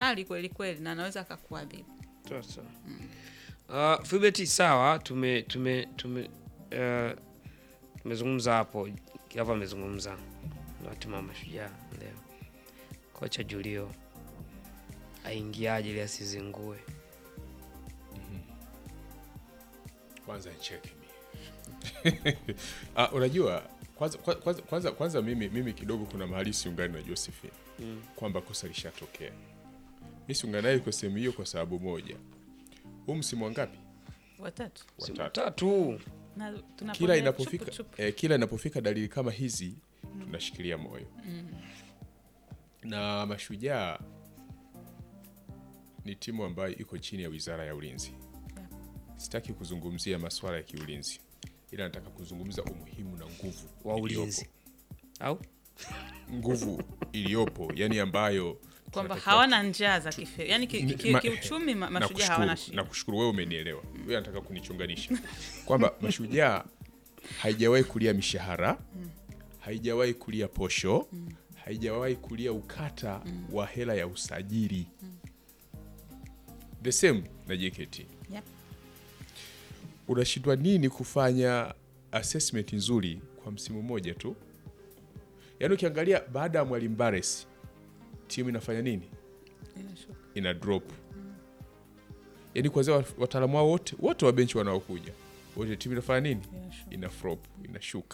mkali kweli kweli na anaweza akakuadhibu. Sasa uh, Fibeti, sawa, tume tume tume uh, tumezungumza hapo, Kiava amezungumza na timu ya Mashujaa leo, kocha Julio aingiaje ili asizingue? kwanza nicheke mimi. Ah, unajua kwanza, kwanza, kwanza, kwanza mimi, mimi kidogo kuna mahali siungani na Josephine Mm. kwamba kosa lishatokea. Mi siungani naye kwa sehemu hiyo kwa sababu moja, huu msimu wangapi? Watatu Simu Watatu. tatu na tunapotea Kila inapofika chupu, chupu. eh, kila inapofika dalili kama hizi tunashikilia moyo na Mashujaa ni timu ambayo iko chini ya Wizara ya Ulinzi. Sitaki kuzungumzia masuala ya kiulinzi, ila nataka kuzungumza umuhimu na nguvu wa iliyopo. ulinzi au nguvu iliyopo yani ambayo kwamba tunatakiwa- hawana njaa za kife, yani ki- Ni- ki- ma- kiuchumi ma- na mashujaa hawana kushukuru, shida. na kushukuru wewe umenielewa wewe anataka kunichunganisha kwamba mashujaa haijawahi kulia mishahara haijawahi kulia posho haijawahi kulia ukata wa hela ya usajili the same na JKT Yep. unashindwa nini kufanya assessment nzuri kwa msimu mmoja tu yaani ukiangalia baada ya mwalimu Bares timu inafanya nini Inashuka. ina drop yaani kwanzia wa- wataalamu wao wote wote wa benchi wanaokuja wote timu inafanya nini Inashuka. ina flop inashuka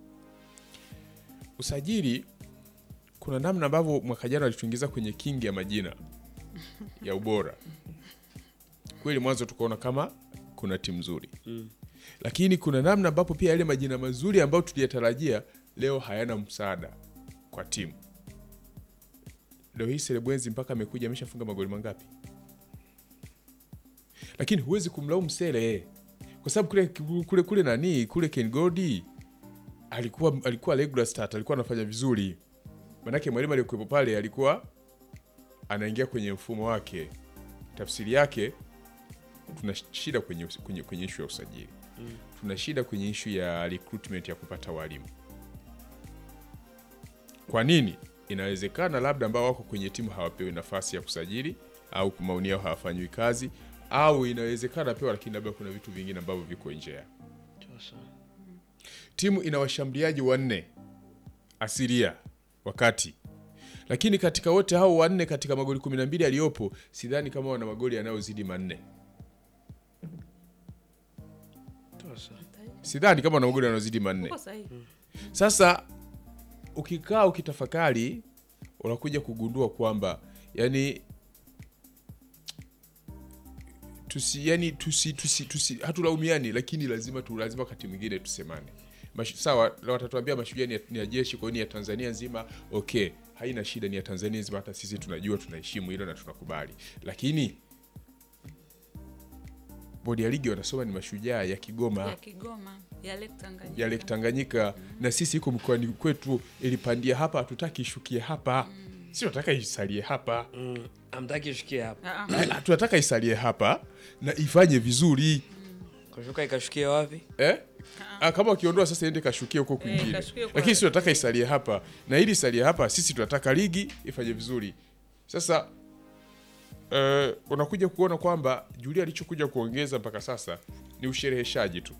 usajili kuna namna ambavyo mwaka jana walituingiza kwenye kingi ya majina ya ubora kweli mwanzo tukaona kama kuna timu nzuri lakini kuna namna ambapo pia yale majina mazuri ambayo tuliyatarajia leo hayana msaada kwa timu leo hii Selebwenzi mpaka amekuja ameshafunga magoli mangapi lakini huwezi kumlaumu Sele kwa sababu kule, kule, kule nani kule Ken Godi alikuwa alikuwa regular start, alikuwa anafanya vizuri, manake mwalimu aliyekuwepo pale alikuwa anaingia kwenye mfumo wake. Tafsiri yake tuna shida kwenye, kwenye, kwenye ishu ya usajili tuna shida kwenye ishu ya recruitment ya kupata walimu. Kwa nini? Inawezekana labda ambao wako kwenye timu hawapewi nafasi ya kusajili au maoni yao hawafanyiwi kazi, au inawezekana pewa, lakini labda kuna vitu vingine ambavyo viko nje ya timu. Ina washambuliaji wanne asilia wakati, lakini katika wote hao wanne, katika magoli 12 aliyopo, sidhani kama wana magoli yanayozidi manne. Sidhani kama wana magoli yanayozidi manne. Uko sahihi. Sasa ukikaa ukitafakari, unakuja kugundua kwamba yani tusi, yani tusi, tusi, tusi, hatulaumiani, lakini lazima tu lazima wakati mwingine tusemane. Mash, sawa la watatuambia mashujaa ni ya- ni ya jeshi, kwa hiyo ni ya Tanzania nzima. Okay, haina shida, ni ya Tanzania nzima, hata sisi tunajua, tunaheshimu hilo na tunakubali, lakini bodi ya ligi wanasoma ni mashujaa ya Kigoma ya Kigoma ya Lake Tanganyika. ya Lake Tanganyika na sisi iko mkoani kwetu ilipandia hapa, hatutaki ishukie hapa, si tunataka isalie hapa, mm, amtaki ishukie hapa Ah, ah. Ah, tunataka isalie hapa na ifanye vizuri kushuka ikashukia wapi? eh? Ah, kama ukiondoa sasa iende kashukie huko kwingine, kashukie huko. lakini si tunataka isalie hapa, na ili isalie hapa, sisi tunataka ligi ifanye vizuri. Sasa eh, unakuja kuona kwamba Julia alichokuja kuongeza mpaka sasa ni ushereheshaji tu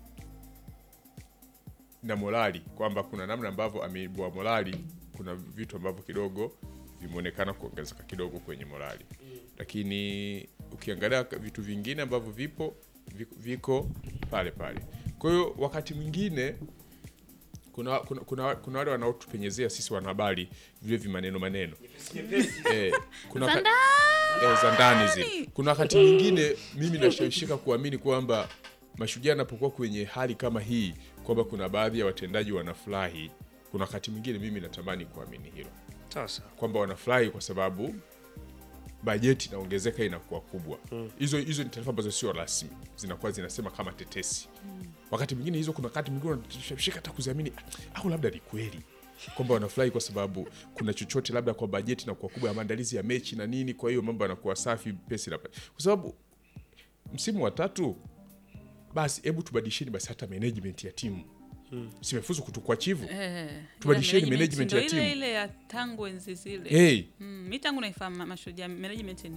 na morali, kwamba kuna namna ambavyo ameibua morali, kuna vitu ambavyo kidogo vimeonekana kuongezeka kidogo kwenye morali, lakini ukiangalia vitu vingine ambavyo vipo viko, viko pale pale. Kwa hiyo wakati mwingine kuna, kuna, kuna, kuna wale wanaotupenyezea sisi wanahabari vile vimaneno maneno eh, kuna waka- eh, za ndani zile. Kuna wakati mwingine mimi nashawishika kuamini kwamba mashujaa anapokuwa kwenye hali kama hii kwamba kuna baadhi ya watendaji wanafurahi. Kuna wakati mwingine mimi natamani kuamini hilo Sasa kwamba wanafurahi kwa sababu bajeti inaongezeka inakuwa kubwa. Hizo hizo ni taarifa ambazo sio rasmi, zinakuwa zinasema kama tetesi. Wakati mwingine hizo, kuna wakati mwingine unashika hata kuziamini, "Ah, au labda ni kweli kwamba wanafurahi kwa sababu kuna chochote labda kwa bajeti inakuwa kubwa ya maandalizi ya mechi na nini, kwa hiyo mambo yanakuwa safi, pesa inapa- kwa sababu msimu wa tatu, basi hebu tubadilisheni basi hata management ya timu simefuzu kutukwa chivu Eh, Tubadilisheni ile management ya ndio ile timu. ile ya tangu enzi zile. hey, Mm, mi tangu naifahamu mashujaa management ni